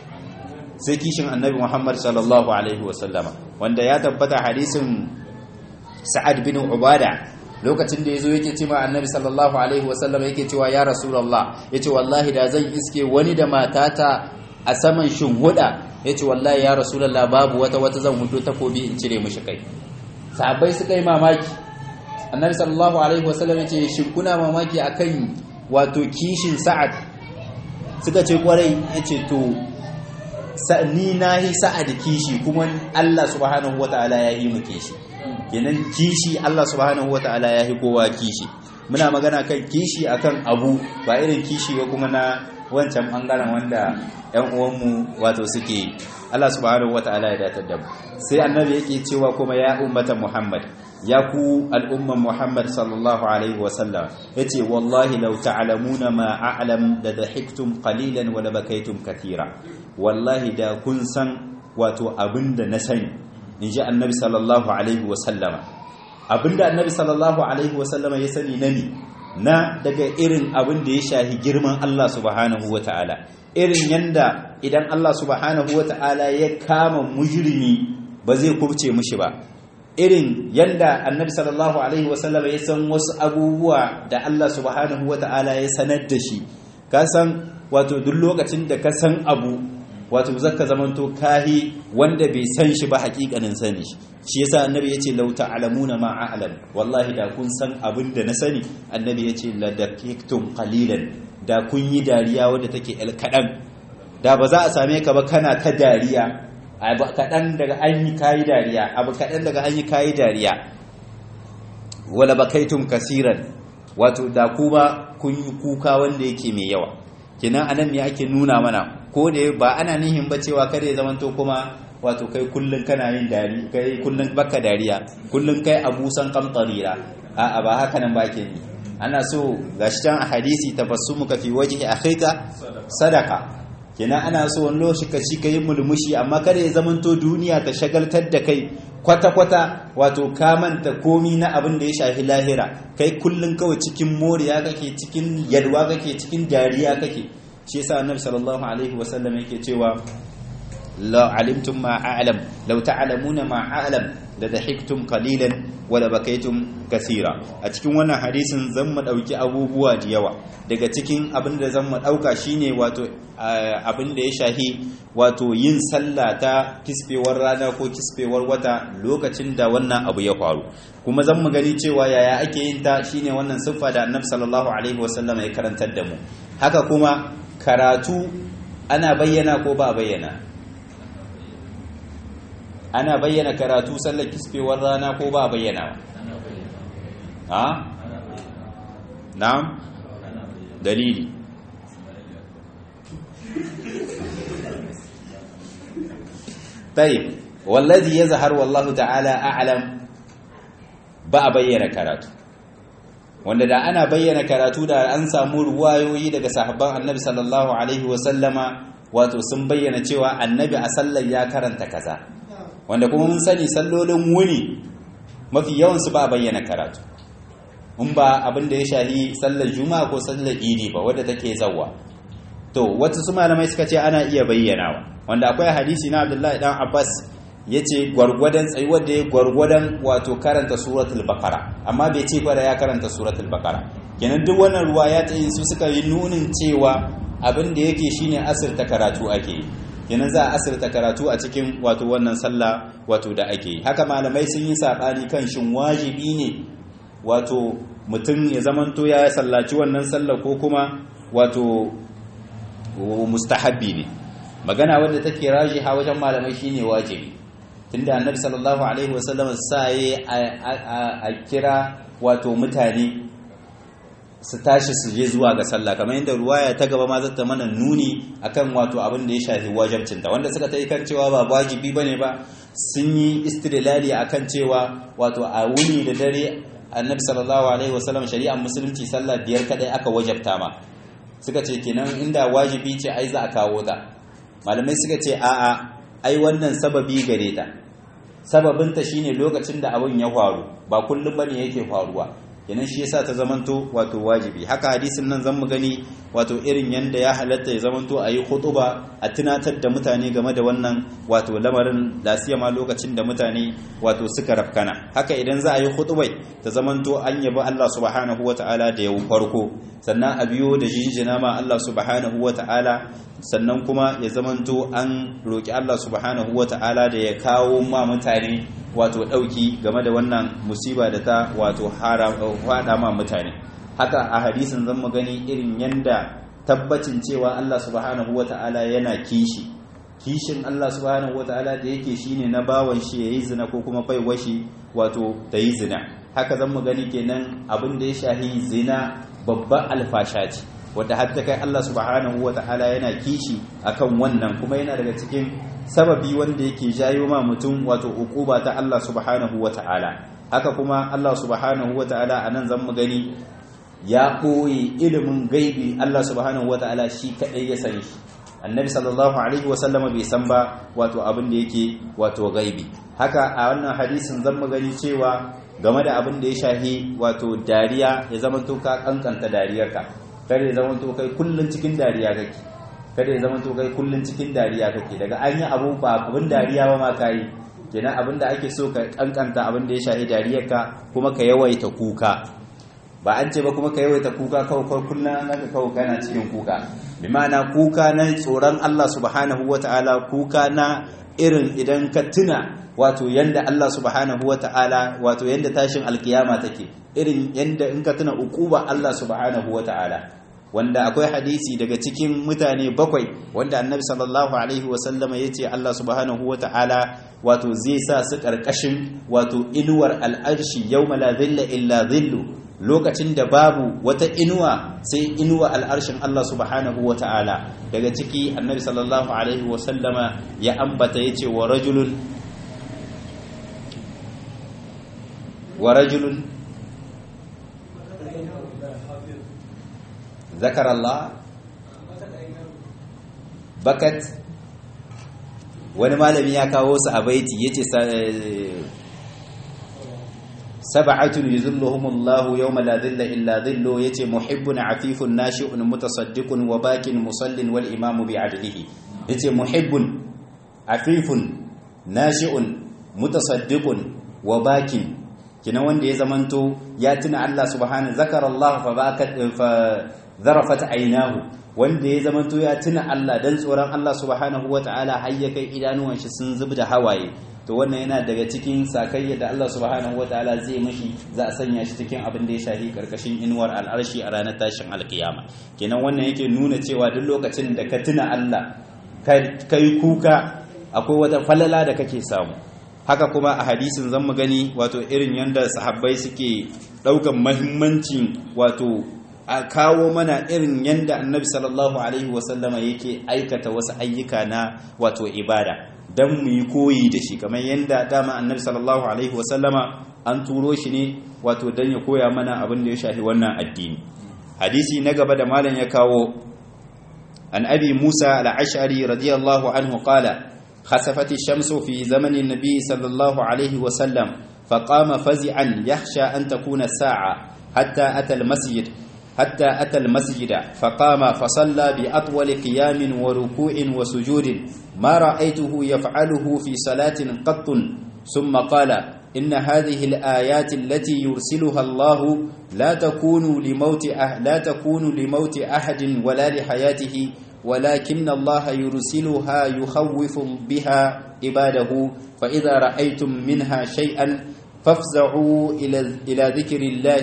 Speaker 1: sai kishin annabi Muhammad sallallahu alaihi wasallam wanda ya tabbata hadisin Sa'ad bin Ubada lokacin da ya zo yake cewa annabi sallallahu alaihi wasallam yake cewa ya rasulallah ya ce wallahi da zan iske wani da matata a saman shinhuda ya ce wallahi ya rasulallah babu wata wata zan hudu takobi in cire mishi kai sahabbai suka yi mamaki annabi sallallahu alaihi wasallam ya ce shin kuna mamaki akan wato kishin sa'ad suka ce kwarai ya ce to ni na yi sa'ad kishi kuma Allah subhanahu wataala ya yi mu kishi kenan kishi Allah subhanahu wata'ala ya fi kowa kishi muna magana kan kishi akan abu ba irin kishi ba kuma na wancan bangaren wanda ƴan uwanmu wato suke Allah subhanahu wata'ala ya datar da mu sai annabi yake cewa kuma ya ummata Muhammad ya ku al'umman Muhammad sallallahu alaihi wa sallam yace wallahi law ta'lamuna ma a'lam da dahiktum qalilan wa la bakaytum katira wallahi da kun san wato abinda na sani in ji annabi sallallahu alaihi wasallama abinda annabi sallallahu alaihi wasallama ya sani na ni na daga irin abin da ya shahi girman Allah subhanahu wa ta'ala irin yanda idan Allah subhanahu wa ta'ala ya kama mujrimi ba zai kubce mushi ba irin yanda annabi sallallahu alaihi wasallama ya san wasu abubuwa da Allah subhanahu wa ta'ala ya sanar da shi ka san wato duk lokacin da ka san abu wato zaka zamanto kahi wanda bai san shi ba hakikanin sani shi yasa annabi yace law ta'lamuna ma a'lam wallahi da kun san abin da na sani annabi yace la dakiktum qalilan da kun yi dariya wadda take el kadan da ba za a same ka ba kana ta dariya abu kadan daga an yi kayi dariya abu kadan daga an yi kayi dariya wala bakaitum kasiran wato da kuma kun yi kuka wanda yake mai yawa kenan anan me ake nuna mana ko da ba ana nihin ba cewa kada ya zamanto kuma wato kai kullun kana yin dari kai kullun baka dariya kullun kai abusan kamtarira a ba haka nan ba ke ni ana so gashi can a hadisi tabassumuka fi wajhi akhika sadaka kenan ana so wani lokaci ka ci kai mulmushi amma kada ya zamanto duniya ta shagaltar da kai kwata kwata wato ka manta komi na abin da ya shafi lahira kai kullun kawai cikin moriya kake cikin yalwa kake cikin dariya kake shi yasa annabi sallallahu alaihi wasallam yake cewa la alimtum ma a'lam law ta'lamuna ma a'lam la dahiktum qalilan wa la bakaytum kaseera a cikin wannan hadisin zan mu dauki abubuwa da yawa daga cikin abin da zan mu dauka shine wato abin da ya shahi wato yin sallah ta kisfewar rana ko kisfewar wata lokacin da wannan abu ya faru kuma zan mu gani cewa yaya ake yin ta shine wannan siffa da annabi sallallahu alaihi wasallam ya karantar da mu haka kuma karatu ana bayyana ko ba bayyana ana bayyana karatu sallar kisfewar rana ko ba bayyana ha na'am dalili طيب والذي يظهر والله تعالى اعلم ba bayyana karatu wanda da ana bayyana karatu da an samu ruwayoyi daga sahabban annabi sallallahu alaihi wasallama wato sun bayyana cewa annabi a sallar ya karanta kaza wanda kuma mun sani sallolin wuni mafi yawansu ba bayyana karatu in ba abin da ya shahi sallar juma'a ko sallar idi ba wadda take zawwa to wata su malamai suka ce ana iya bayyanawa wanda akwai hadisi na abdullahi dan abbas ya ce gwargwadon tsayuwar da ya gwargwadon wato karanta suratul bakara amma bai ce fara ya karanta suratul bakara kenan duk wannan ruwa ya tsaye su suka yi nunin cewa abin da yake shine asirta karatu ake yi kenan za a asirta karatu a cikin wato wannan sallah wato da ake yi haka malamai sun yi saɓani kan shin wajibi ne wato mutum ya zamanto ya sallaci wannan sallah ko kuma wato mustahabbi ne magana wadda take rajiha wajen malamai shine wajibi tunda annabi sallallahu alaihi wasallam sai a kira wato mutane su tashi su je zuwa ga sallah kamar yadda ruwaya ta gaba ma zata mana nuni akan wato abin da ya shafi wajibcinta wanda suka tai kan cewa ba wajibi bane ba sun yi istidlali akan cewa wato a wuni da dare annabi sallallahu alaihi wasallam shari'ar musulunci sallah biyar kadai aka wajabta ma suka ce kenan inda wajibi ce ai za a kawo ta malamai suka ce a'a ai wannan sababi gare ta sababinta shine lokacin da abin ya faru ba kullum bane yake faruwa kenan shi yasa ta zamanto wato wajibi haka hadisin nan zan mu gani wato irin yanda ya halatta ya zamanto a yi khutuba a tunatar da mutane game da wannan wato lamarin ma lokacin da mutane wato suka rafkana haka idan za a yi khutubai ta zamanto an yabi Allah subhanahu wata'ala da yau farko sannan a biyo da jinjina ma Allah subhanahu wata'ala sannan kuma ya zamanto an roki Allah subhanahu wata'ala da ya kawo ma mutane wato ɗauki game da wannan musiba da ta wato haɗa ma mutane haka a hadisin zan gani irin yanda tabbacin cewa Allah subhanahu wata'ala yana kishi kishin Allah subhanahu wata'ala da yake shine na bawan shi yayi zina ko kuma baiwa shi wato ta yi zina haka zan gani kenan abin da ya shahi zina babban alfasha ce wadda har ta kai Allah subhanahu wata'ala yana kishi akan wannan kuma yana daga cikin sababi wanda yake jayo ma mutum wato ukuba ta Allah subhanahu wata'ala haka kuma Allah subhanahu wata'ala anan zan mu gani ya koyi ilimin gaibi Allah subhanahu wata'ala shi kadai ya sani shi annabi sallallahu alaihi wasallama bai san ba wato abin da yake wato gaibi haka a wannan hadisin zan mu gani cewa game da abin da ya shahi wato dariya ya zama to ka kankanta dariyarka kada ya zama to kai kullun cikin dariya kake kada ya zama to kai kullun cikin dariya kake daga an yi abu ba abin dariya ba ma kai kenan abin da ake so ka kankanta abin da ya shahi dariyarka kuma ka yawaita kuka ba an ce ba kuma ka yawaita kuka kawai kullun naka kawai kana cikin kuka bi ma'ana kuka na tsoron Allah subhanahu wataala kuka na irin idan ka tuna wato yanda Allah subhanahu wataala wato yanda tashin alkiyama take irin yanda in ka tuna ukuba Allah subhanahu wataala wanda akwai hadisi daga cikin mutane bakwai wanda annabi sallallahu alaihi wasallama ya ce Allah subhanahu wa ta'ala wato zai sa su ƙarƙashin wato inuwar al'arshi yau la zilla illa zillu lokacin da babu wata inuwa sai inuwa al'arshin Allah subhanahu wa ta'ala daga ciki annabi sallallahu alaihi wasallama ya ambata ya ce wa rajulun wa rajulun ذكر الله bakat wani malami ya kawo su a baiti yace sab'atun yuzilluhumullahu yawma la dhilla illa dhillu yace muhibbun afifun nashi'un mutasaddiqun wa bakin musallin wal imamu bi adlihi yace muhibbun afifun nashi'un mutasaddiqun wa bakin kina wanda ya zamanto ya tuna Allah subhanahu zakarallahu fa bakat fa zarafat aynahu wanda ya zamanto ya tuna Allah dan tsoron Allah subhanahu wataala har ya kai idanuwan shi sun zubda hawaye to wannan yana daga cikin sakayya da Allah subhanahu wataala zai mashi za a sanya shi cikin abin da ya shafi karkashin inuwar al'arshi a ranar tashin alkiyama kenan wannan yake nuna cewa duk lokacin da ka tuna Allah kai kuka akwai wata falala da kake samu haka kuma a hadisin zan mu gani wato irin yanda sahabbai suke daukan mahimmancin wato a kawo mana irin yanda annabi sallallahu alaihi wasallama yake aikata wasu ayyuka na wato ibada dan mu yi koyi da shi kamar yanda dama annabi sallallahu alaihi wasallama an turo shi ne wato dan ya koya mana abin da ya shafi wannan addini hadisi na gaba da malam ya kawo an abi musa al-ash'ari radiyallahu anhu qala خسفت الشمس في زمن النبي صلى الله عليه وسلم فقام فزعا يخشى أن تكون الساعة حتى أتى المسجد حتى أتى المسجد فقام فصلى بأطول قيام وركوع وسجود ما رأيته يفعله في صلاة قط ثم قال إن هذه الآيات التي يرسلها الله لا تكون لموت أه لا تكون لموت أحد ولا لحياته ولكن الله يرسلها يخوف بها عباده فإذا رأيتم منها شيئا فافزعوا إلى إلى ذكر الله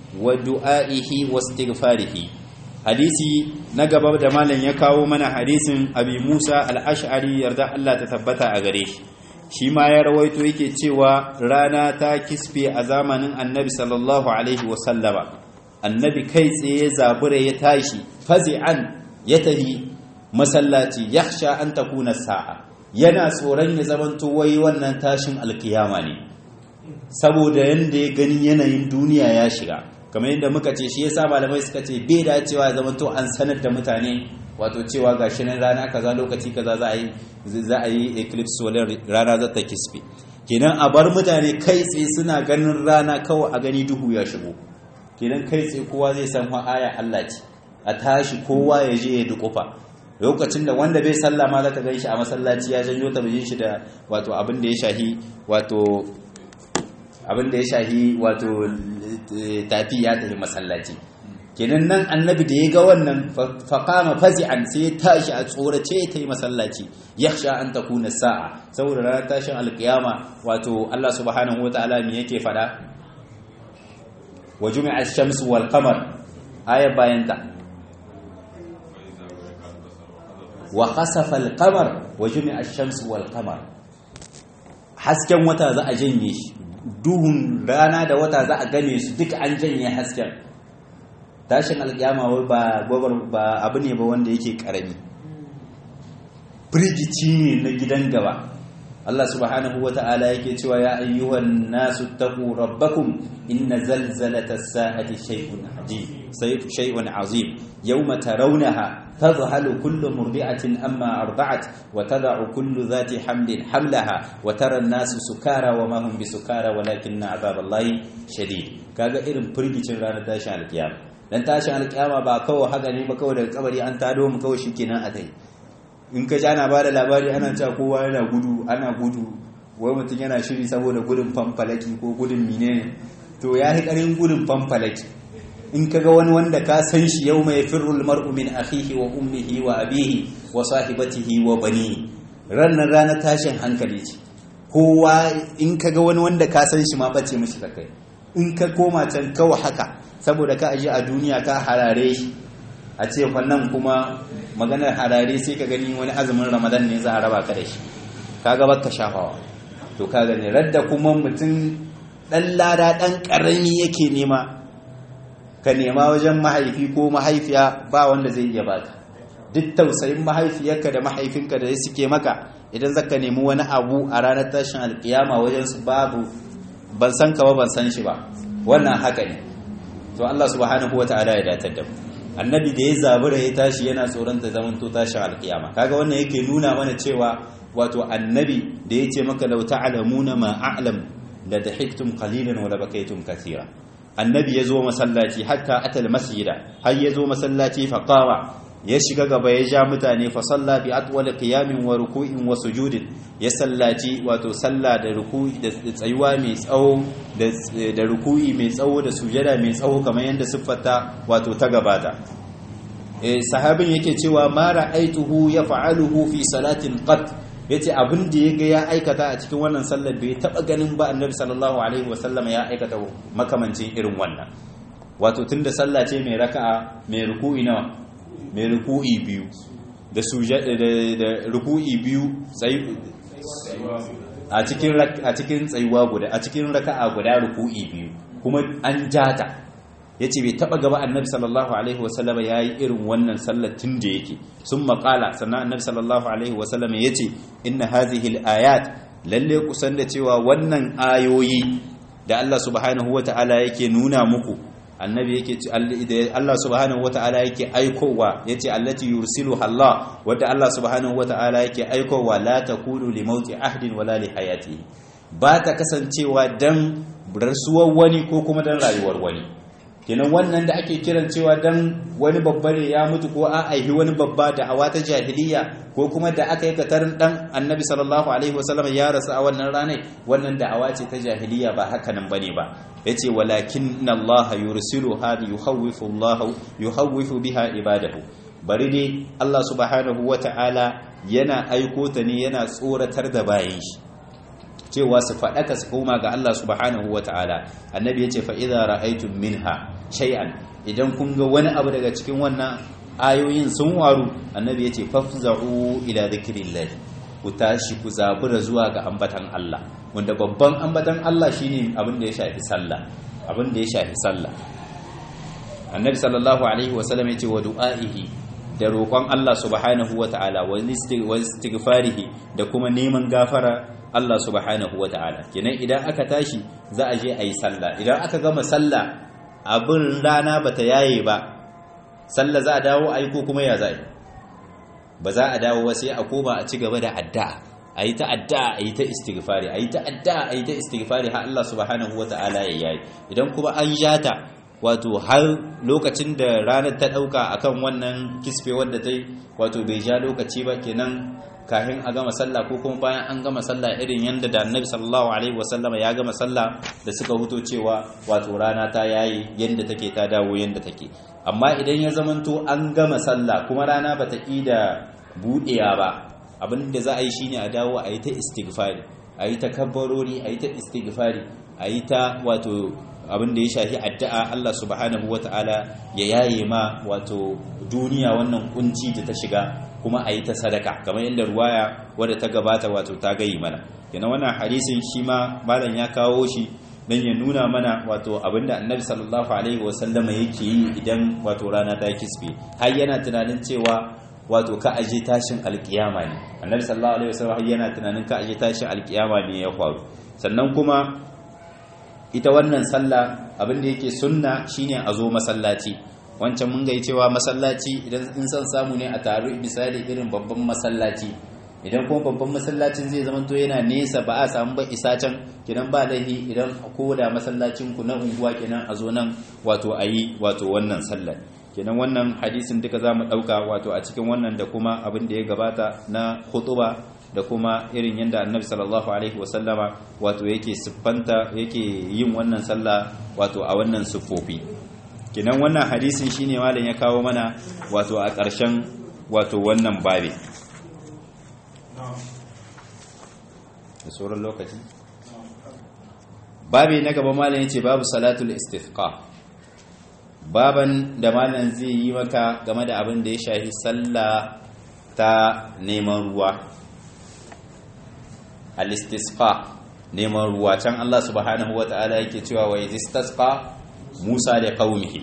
Speaker 1: ودعائه واستغفاره حديثي نغبا da malan ya kawo mana hadisin Abi Musa al-Ash'ari yarda Allah ta tabbata a gare shi shi ma ya rawaito yake cewa rana ta kisfe a zamanin Annabi sallallahu alaihi wasallama annabi kai tsaye zabure ya tashi fazi'an ya tahi masallaci yakhsha an takuna sa'a yana tsoron ya zamanto wai wannan tashin alkiyama ne saboda yanda ya gani yanayin duniya ya shiga kamar yadda muka ce shi yasa malamai suka ce bai dacewa ya zamanto an sanar da mutane wato cewa gashi nan rana kaza lokaci kaza za a yi za a yi eclipse solar rana za ta kisfe kenan a bar mutane kai tsaye suna ganin rana kawai a gani duhu ya shigo kenan kai tsaye kowa zai san wa aya Allah ce a tashi kowa ya je ya dukufa lokacin da wanda bai sallah ma zaka ganshi a masallaci ya janyo tabijin shi da wato abin da ya shahi wato abin da ya shahi wato tafi ya tafi masallaci kenan nan annabi da ya ga wannan faqama fazi'an sai ya tashi a tsorace ya tafi masallaci yakhsha an takuna sa'a saboda ranar tashin alkiyama wato Allah subhanahu wataala me yake fada wa jumi'a ash-shamsu wal qamar aya bayanta wa khasafa al-qamar wa jumi'a ash-shamsu wal qamar hasken wata za a janye shi duhun rana da wata za a gane su duka an janye hasken tashin alƙiyama ba gobar ba abu ne ba wanda yake karami firgici ne na gidan gaba Allah subhanahu wa ta'ala yake cewa ya ayyuhan nasu taqu rabbakum inna zalzalata as-sa'ati shay'un ajib shay'un azim yawma tarawnaha تذهل كل مرضعة أما أرضعت وتضع كل ذات حمل حملها وترى الناس سكارى وما هم بسكارى ولكن عذاب الله شديد kaga irin firgicin ranar tashin alkiyama dan tashin alkiyama ba kawai haka ne ba kawai daga kabari an tado mu kawai shikenan a tai in ka ji ana bada labari ana cewa kowa yana gudu ana gudu wai mutum yana shiri saboda gudun fanfalaki ko gudun menene to ya yi karin gudun fanfalaki in kaga wani wanda ka san shi yau mai firrul mar'u min akhihi wa ummihi wa abihi wa sahibatihi wa bani ranar ranar tashin hankali ce kowa in kaga wani wanda ka san shi ma bace mishi kai in ka koma can kawai haka saboda ka aje a duniya ka harare shi a ce wannan kuma maganar harare sai ka gani wani azumin ramadan ne za a raba ka da shi kaga baka shafawa to ka gani radda kuma mutum dan lada dan karami yake nema ka nema wajen mahaifi ko mahaifiya ba wanda zai iya baka duk tausayin mahaifiyarka da mahaifinka da suke maka idan zaka nemi wani abu a ranar tashin alkiyama wajen su babu ban san ka ba ban san shi ba wannan haka ne to Allah subhanahu wataala ya datar da mu annabi da ya zabura ya tashi yana tsoron ta zaman to tashin alkiyama kaga wannan yake nuna mana cewa wato annabi da ya ce maka law ta'lamuna ma a'lam la dahiktum qalilan wa la bakaytum kathira annabi ya zo masallaci hatta atal masjida har ya zo masallaci faqawa ya shiga gaba ya ja mutane fa salla bi atwal qiyamin wa ruku'in wa sujudin ya sallaci wato sallah da ruku'i da tsayuwa mai tsawo da ruku'i mai tsawo da sujada mai tsawo kamar yadda siffata wato ta gabata eh sahabin yake cewa ma ra'aituhu yaf'aluhu fi salatin qat yace abin da yaga ya aikata a cikin wannan sallar bai taba ganin ba annabi sallallahu alaihi wasallam ya aikata makamancin irin wannan wato tunda sallah ce mai raka'a mai ruku'i nawa mai ruku'i biyu da sujada da ruku'i biyu a cikin a cikin tsayuwa guda a cikin raka'a guda ruku'i biyu kuma an jata yace bai taba gaba annabi sallallahu alaihi wasallam yayi irin wannan sallar tun da yake sun maƙala sannan annabi sallallahu alaihi wasallam yace inna hadhihi al-ayat lalle kusan da cewa wannan ayoyi da Allah subhanahu wata'ala yake nuna muku annabi yake Allah subhanahu wata'ala yake aikowa yace allati yursilu Allah wadda Allah subhanahu wata'ala yake aikowa la takunu li mauti ahdin wala li hayati ba ta kasancewa dan rasuwar wani ko kuma dan rayuwar wani kenan wannan da ake kiran cewa dan wani babba ne ya mutu ko a aihi wani babba da awa ta jahiliya ko kuma da aka yi katarin dan annabi sallallahu alaihi wasallam ya rasu a wannan ranar wannan da awa ce ta jahiliya ba haka nan bane ba yace walakin allaha yursilu hadi yuhawwifu allah yuhawwifu biha ibadahu bari dai Allah subhanahu wata'ala yana aiko ta ne yana tsoratar da bayan shi cewa su faɗaka su koma ga Allah subhanahu wa ta'ala annabi ya ce fa'iza ra'aitun minha shay'an idan kun ga wani abu daga cikin wannan ayoyin sun waru annabi ya ce fafza'u ila zikrillah ku tashi ku zabura zuwa ga ambatan Allah wanda babban ambatan Allah shine abin da ya shafi sallah abin da ya shafi sallah annabi sallallahu alaihi wa sallam ya ce wa du'aihi da roƙon Allah subhanahu wa ta'ala wa istighfarihi da kuma neman gafara Allah subhanahu wa ta'ala kenan idan aka tashi za a je a yi sallah idan aka gama sallah abin rana ba ta yaye ba sallah za a dawo a yi ko kuma ya za ba za a dawo ba sai a koma a ci gaba da addu'a a yi ta addu'a a yi ta istighfari a yi ta addu'a a yi ta istighfari har Allah subhanahu wa ta'ala ya yayi idan kuma an jata wato har lokacin da ranar ta dauka akan wannan kisfe wadda ta yi wato bai ja lokaci ba kenan kahin a gama sallah ko kuma bayan an gama sallah irin yadda da annabi sallallahu alaihi wasallama ya gama sallah da suka huto cewa wato rana ta yayi yadda take ta dawo yadda take amma idan ya zamanto an gama sallah kuma rana bata da buɗewa ba abin da za a yi shine a dawo a yi ta istighfari a yi ta kabbarori a yi ta istighfari a yi ta wato abin da ya shafi addu'a Allah subhanahu wata'ala ya yaye ma wato duniya wannan kunci da ta shiga kuma a yi ta sadaka kamar yadda ruwaya wadda ta gabata wato ta gayi mana yana wannan hadisin shi ma malam ya kawo shi don ya nuna mana wato abinda annabi sallallahu alaihi wasallama yake yi idan wato rana ta kisbe har yana tunanin cewa wato ka aje tashin alkiyama ne annabi sallallahu alaihi wasallam yana tunanin ka aje tashin alkiyama ne ya faru sannan kuma ita wannan sallah abinda yake sunna shine a zo masallaci wancan mun gai cewa masallaci idan in san samu ne a taru misali irin babban masallaci idan kuma babban masallacin zai zama to yana nesa ba a samu ba isa can kidan ba laihi idan ko da masallacin ku na unguwa kenan a zo nan wato ayi wato wannan sallar kenan wannan hadisin duka zamu dauka wato a cikin wannan da kuma abin da ya gabata na khutuba da kuma irin yadda annabi sallallahu alaihi wasallama wato yake siffanta yake yin wannan sallah wato a wannan siffofi kinan wannan hadisin shine malam ya kawo mana wato a ƙarshen wato wannan babe da sauran lokaci babe na gaba malam yace babu salatul istifqa baban da malam zai yi maka game da abin da ya shafi sallah ta neman ruwa al-istisqa neman ruwa can Allah subhanahu wata'ala yake cewa wa istisqa Musa da qaumihi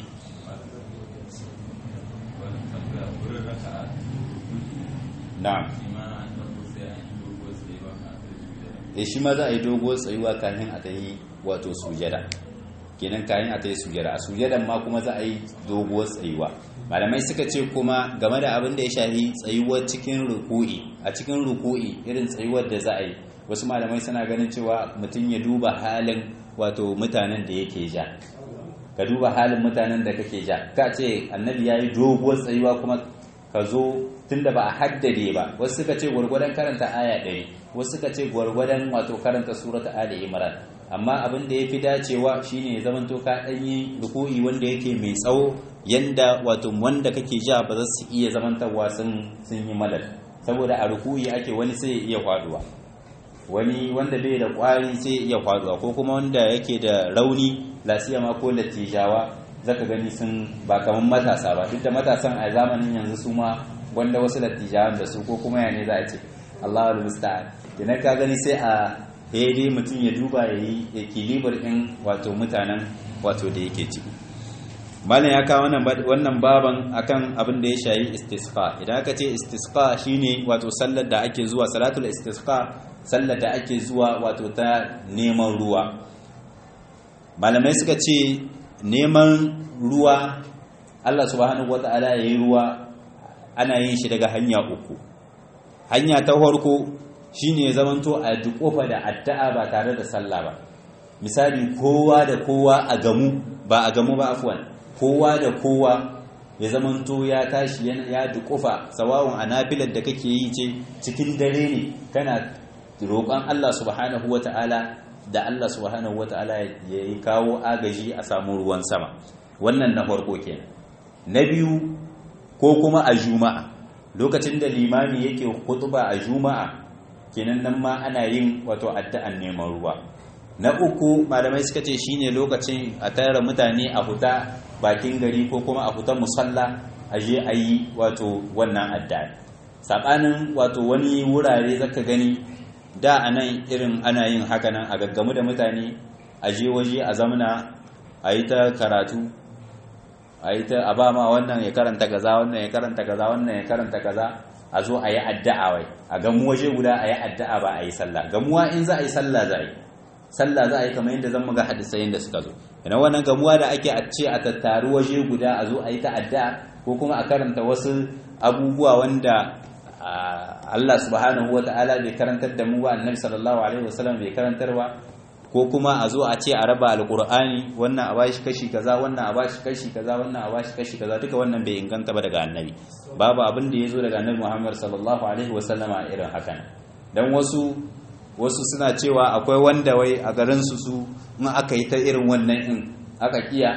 Speaker 1: na'am eh shi ma za a yi dogo tsayuwa kafin a tayi wato sujada kenan kayan a tayi sujada a sujadan ma kuma za a yi dogo tsayuwa malamai suka ce kuma game da abin da ya shafi tsayuwar cikin ruku'i a cikin ruku'i irin tsayuwar da za a yi wasu malamai suna ganin cewa mutum ya duba halin wato mutanen da yake ja ka duba halin mutanen da kake ja ka ce annabi ya yi doguwar tsayuwa kuma ka zo tunda ba a haddade ba wasu suka ce gwargwadon karanta aya ɗari wasu suka ce gwargwadon wato karanta surata ali imran amma abin da ya fi dacewa shine ya zama to ka ɗanyi ruku'i wanda yake mai tsawo yanda wato wanda kake ja ba za su iya zamantarwa sun yi malal saboda a ruku'i ake wani sai ya iya faduwa wani wanda bai da kwari sai ya iya faduwa ko kuma wanda yake da rauni lasiyama ko latijawa zaka gani sun ba kaman matasa ba duk da matasan a zamanin yanzu su ma wanda wasu latijawan da su ko kuma ya ne za a ce Allahu musta'an idan ka gani sai a dai mutum ya duba ya yi ekilibar ɗin wato mutanen wato da yake ciki malam ya kawo wannan baban akan abin da ya shayi istisqa idan aka ce istisqa shine wato sallar da ake zuwa salatul istisqa sallar da ake zuwa wato ta neman ruwa malamai suka ce neman ruwa Allah subhanahu wata'ala yayi ruwa ana yin shi daga hanya uku hanya ta farko shine ya zamanto a kofa da addu'a ba tare da sallah ba misali kowa da kowa a gamu ba a gamu ba afwan kowa da kowa ya zamanto ya tashi ya dukufa sawawun a nafilar da kake yi ce cikin dare ne kana roƙon Allah subhanahu wata'ala da Allah subhanahu wata'ala ya yi kawo agaji a samu ruwan sama wannan na farko kenan na biyu ko kuma a juma'a lokacin da limami yake kutuba a juma'a kenan nan ma ana yin wato addu'an neman ruwa na uku malamai suka ce shine lokacin a tara mutane a huta bakin gari ko kuma a huta musalla a je a yi wato wannan addu'a sabanin wato wani wurare zaka gani da anan irin ana yin haka nan a gaggamu da mutane a je waje a zamana a yi ta karatu a yi ta a ba ma wannan ya karanta kaza wannan ya karanta kaza wannan ya karanta kaza a zo a yi addu'a wai a gamu waje guda a yi addu'a ba a yi sallah gamuwa in za a yi sallah za a yi sallah za a yi kamar yadda zan muga hadisai da suka zo ina wannan gamuwa da ake a ce a tattaru waje guda a zo a yi ta addu'a ko kuma a karanta wasu abubuwa wanda Allah subhanahu wa ta'ala bai karantar da mu ba annabi sallallahu alaihi wasallam bai karantarwa ko kuma a zo a ce a raba alkur'ani wannan a bashi kashi kaza wannan a bashi kashi kaza wannan a bashi kashi kaza duka wannan bai inganta ba daga annabi babu abin da ya zo daga annabi muhammad sallallahu alaihi wasallam a irin hakan dan wasu wasu suna cewa akwai wanda wai a garin su su in aka yi ta irin wannan in aka kiya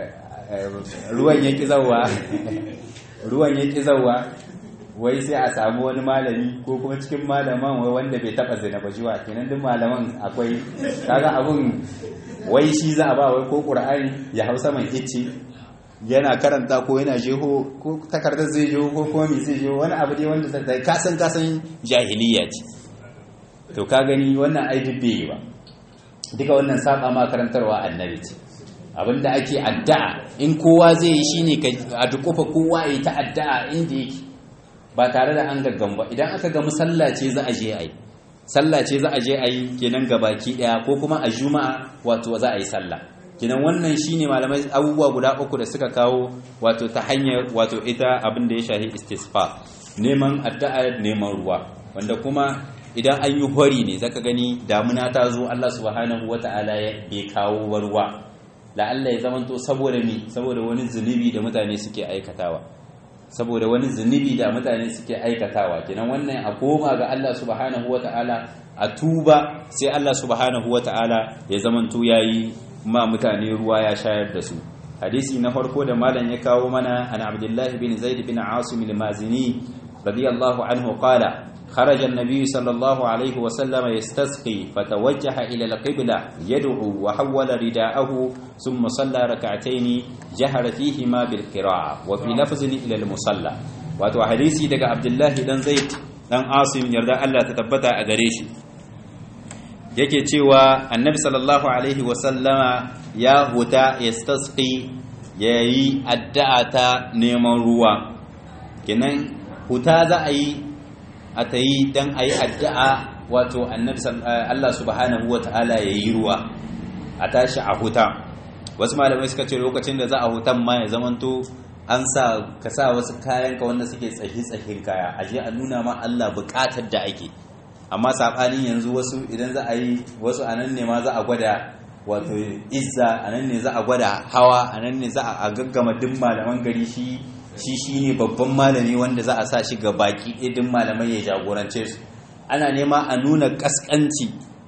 Speaker 1: ruwan ya ki zawa ruwan ya ki zawa wai sai a samu wani malami ko kuma cikin malaman wai wanda bai taba zina ba jiwa kenan duk malaman akwai kaga abun wai shi za a ba wai ko qur'ani ya hausa man icce yana karanta ko yana jeho ko takardar zai jeho ko kuma me zai jeho wani abu dai wanda da kasan kasan jahiliya ce to ka gani wannan ai dubbe ba duka wannan saba ma karantarwa annabi ce abinda ake addu'a in kowa zai yi shine a dukufa kowa ya ta addu'a inda yake ba tare da an gaggan ba idan aka ga musalla ce za a je a yi sallah ce za a je a yi kenan gabaki daya ko kuma a juma'a wato za a yi sallah kenan wannan shine malamai abubuwa guda uku da suka kawo wato ta hanyar wato ita abin da ya shahi istisqa neman addu'a neman ruwa wanda kuma idan an yi hori ne zaka gani damuna ta zo Allah subhanahu wata'ala ya bai kawo ruwa la'alla ya zamanto saboda mi saboda wani zunubi da mutane suke aikatawa saboda wani zunubi da mutane suke aikatawa kenan wannan a koma ga Allah subhanahu wata'ala a tuba sai Allah subhanahu wata'ala ya zamanto yayi ma mutane ruwa ya shayar da su hadisi na farko da malam ya kawo mana an abdullahi bin zaid bin asim al-mazini radiyallahu anhu qala خرج النبي صلى الله عليه وسلم يستسقي فتوجه إلى القبلة يدعو وحول رداءه ثم صلى ركعتين جهر فيهما بالقراءة وفي لفظ إلى المصلى wato hadisi daga Abdullahi dan Zaid dan Asim yarda Allah ta tabbata a gare shi yake cewa Annabi sallallahu alaihi wa sallama ya huta yastasqi yayi addu'a ta neman ruwa kenan huta za a yi a ta yi don a yi addu'a wato Allah subhanahu wa ta'ala ya yi ruwa a tashi a huta wasu malamai suka ce lokacin da za a hutan ma ya zamanto an sa ka sa wasu kayan ka wanda suke tsahi-tsahin kaya a je a nuna ma Allah bukatar da ake amma saɓanin yanzu wasu idan za a yi wasu a nan ne ma za a gwada wato izza a nan ne za a gwada hawa a nan ne za a gaggama duk malaman gari shi shi shine babban malami wanda za a sa shi ga baki idin malamai ya jagorance su ana nema a nuna kaskanci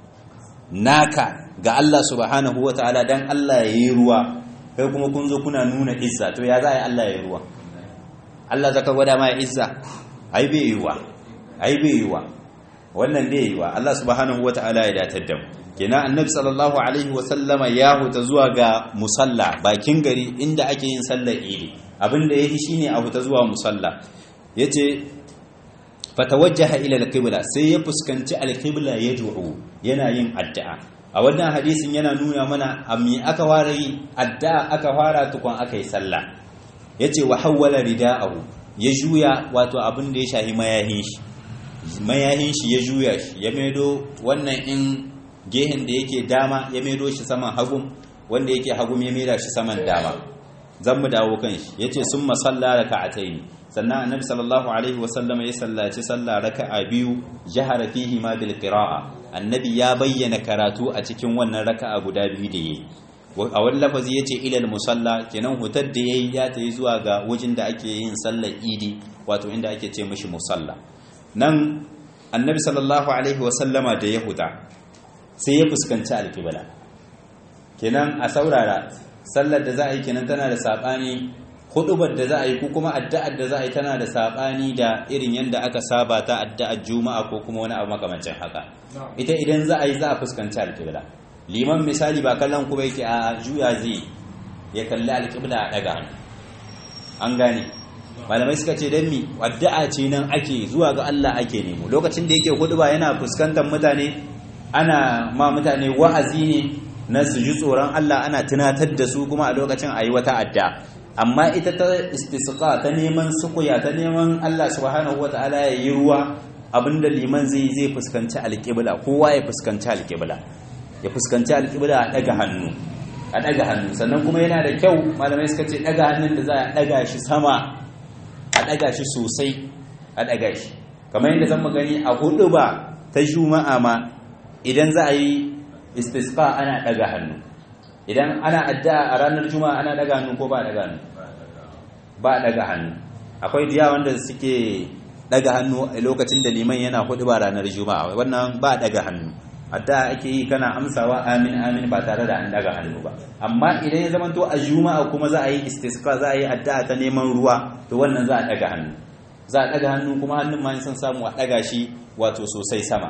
Speaker 1: naka ga Allah subhanahu wataala dan Allah ya yi ruwa kai kuma kun zo kuna nuna izza to ya za a yi Allah ya yi ruwa Allah zaka gwada ma izza ai bai yiwa ai bai yiwa wannan bai yiwa Allah subhanahu wataala ya datar da mu kenan annabi sallallahu alaihi wa sallama ya huta zuwa ga musalla bakin gari inda ake yin sallar idi abinda yake shine a huta zuwa musalla yace fatawajjaha ila alqibla sai ya fuskanci alqibla yad'u yana yin addu'a a wannan hadisin yana nuna mana ammi aka fara yi addu'a aka fara tukun aka yi sallah yace wa hawwala rida'ahu ya juya wato abin da ya shahi mayahin shi mayahin shi ya juya shi ya maido wannan in gehen da yake dama ya maido shi saman hagun wanda yake hagun ya maida shi saman dama zan mu dawo kan shi yace summa salla raka'atayn sannan annabi sallallahu alaihi wa sallama ya sallaci sallah raka'a biyu jahara fihi ma bil qira'a annabi ya bayyana karatu a cikin wannan raka'a guda biyu da yayi a wani lafazi yace ilal musalla kenan hutar da yayi ya tayi zuwa ga wajen da ake yin sallar idi wato inda ake ce mishi musalla nan annabi sallallahu alaihi wa sallama da ya huta sai ya fuskanci alƙibla kenan a saurara sallar da za a yi kenan tana da saɓani hudubar da za a yi ko kuma addu'ar da za a yi tana da saɓani da irin yadda aka saba ta addu'ar juma'a ko kuma wani abu makamancin haka ita idan za a yi za a fuskanci alƙibla liman misali ba kallon kuma yake a juya zai ya kalli alƙibla a ɗaga an gane malamai suka ce don mi addu'a ce nan ake zuwa ga Allah ake nemo lokacin da yake huduba yana fuskantar mutane ana ma mutane wa'azi ne na su ji tsoron Allah ana tunatar da su kuma a lokacin a yi wata adda amma ita ta istisqa ta neman sukuya ta neman Allah subhanahu wata'ala ya yi ruwa abinda liman zai zai fuskanci alƙibla kowa ya fuskanci alƙibla ya fuskanci alƙibla a ɗaga hannu a ɗaga hannu sannan kuma yana da kyau malamai suka ce ɗaga hannun da za a ɗaga shi sama a ɗaga shi sosai a ɗaga shi kamar yadda zan gani a hudu ba ta juma'a ma idan za a yi istisqa ana daga hannu idan ana addu'a a ranar juma'a ana daga hannu ko ba daga hannu ba daga hannu akwai diya wanda suke daga hannu a lokacin da liman yana hudu ba ranar juma'a wannan ba daga hannu addu'a ake yi kana amsawa amin amin ba tare da an daga hannu ba amma idan ya zamanto a juma'a kuma za a yi istisqa za a yi addu'a ta neman ruwa to wannan za a daga hannu za a daga hannu kuma hannun ma sun samu a daga shi wato sosai sama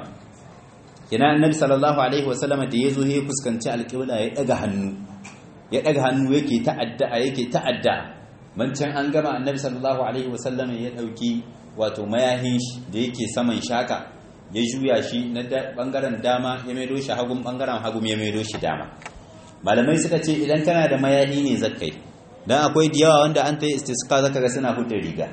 Speaker 1: kina annabi sallallahu alaihi wasallam da yazo ya fuskanci alƙibla ya daga hannu ya daga hannu yake ta'adda yake ta'adda mancan an gama annabi sallallahu alaihi wasallam ya dauki wato mayahin shi da yake saman shaka ya juya shi na bangaren dama ya maido shi hagun bangaren hagum ya maido shi dama malamai suka ce idan kana da mayahi ne zakai dan akwai diyawa wanda an ta yi istisqa zaka ga suna hudda riga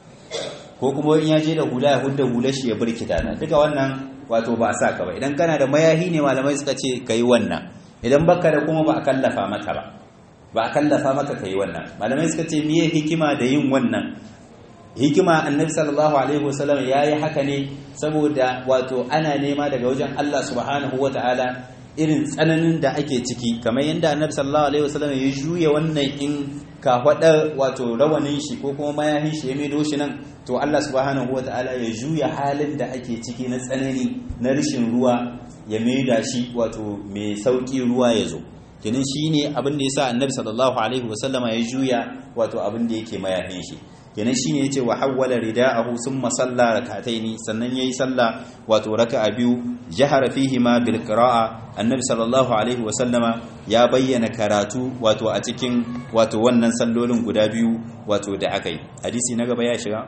Speaker 1: ko kuma in ya je da hula ya hudda hula shi ya burkita na duka wannan wato ba a sa ka ba idan kana da mayahi ne malamai suka ce ka yi wannan idan baka da kuma ba a kallafa maka ba ba a kallafa maka ka yi wannan malamai suka ce miye hikima da yin wannan hikima annabi sallallahu alaihi wasallam ya yi haka ne saboda wato ana nema daga wajen Allah subhanahu wataala irin tsananin da ake ciki kamar yadda annabi sallallahu alaihi wasallam ya juya wannan in ka faɗa wato rawanin shi ko kuma mayahin shi ya maido shi nan to Allah subhanahu wata'ala ya juya halin da ake ciki na tsanani na rishin ruwa ya maida shi wato mai sauki ruwa ya zo kenan shine abin da yasa annabi sallallahu alaihi wasallama ya juya wato abin da yake mayahin shi kenan shine yace wa hawwala rida'ahu summa salla rak'ataini sannan yayi salla wato raka'a biyu jahara fihi ma bil qira'a annabi sallallahu alaihi wa sallama ya bayyana karatu wato a cikin wato wannan sallolin guda biyu wato da akai hadisi na gaba ya shiga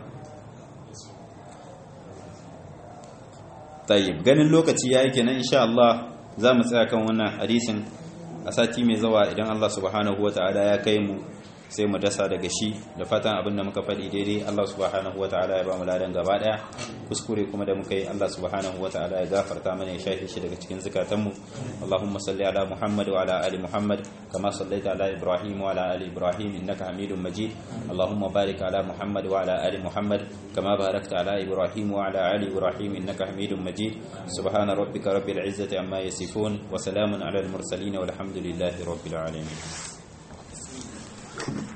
Speaker 1: tayyib ganin lokaci yayi kenan insha Allah za mu tsaya kan wannan hadisin a sati mai zawa idan Allah subhanahu wataala ya kai mu sai mu dasa daga shi da fatan abin da muka faɗi daidai Allah subhanahu wa ta'ala ya ba mu ladan gaba ɗaya kuskure kuma da muka yi Allah subhanahu wa ta'ala ya gafarta mana ya shafe shi daga cikin zukatanmu Allahumma salli ala Muhammad wa ala ali Muhammad kama sallaita ala Ibrahim wa ala ali Ibrahim innaka Hamidum Majid Allahumma barik ala Muhammad wa ala ali Muhammad kama barakta ala Ibrahim wa ala ali Ibrahim innaka Hamidum Majid subhana rabbika rabbil izzati amma yasifun wa salamun ala al mursalin walhamdulillahi rabbil alamin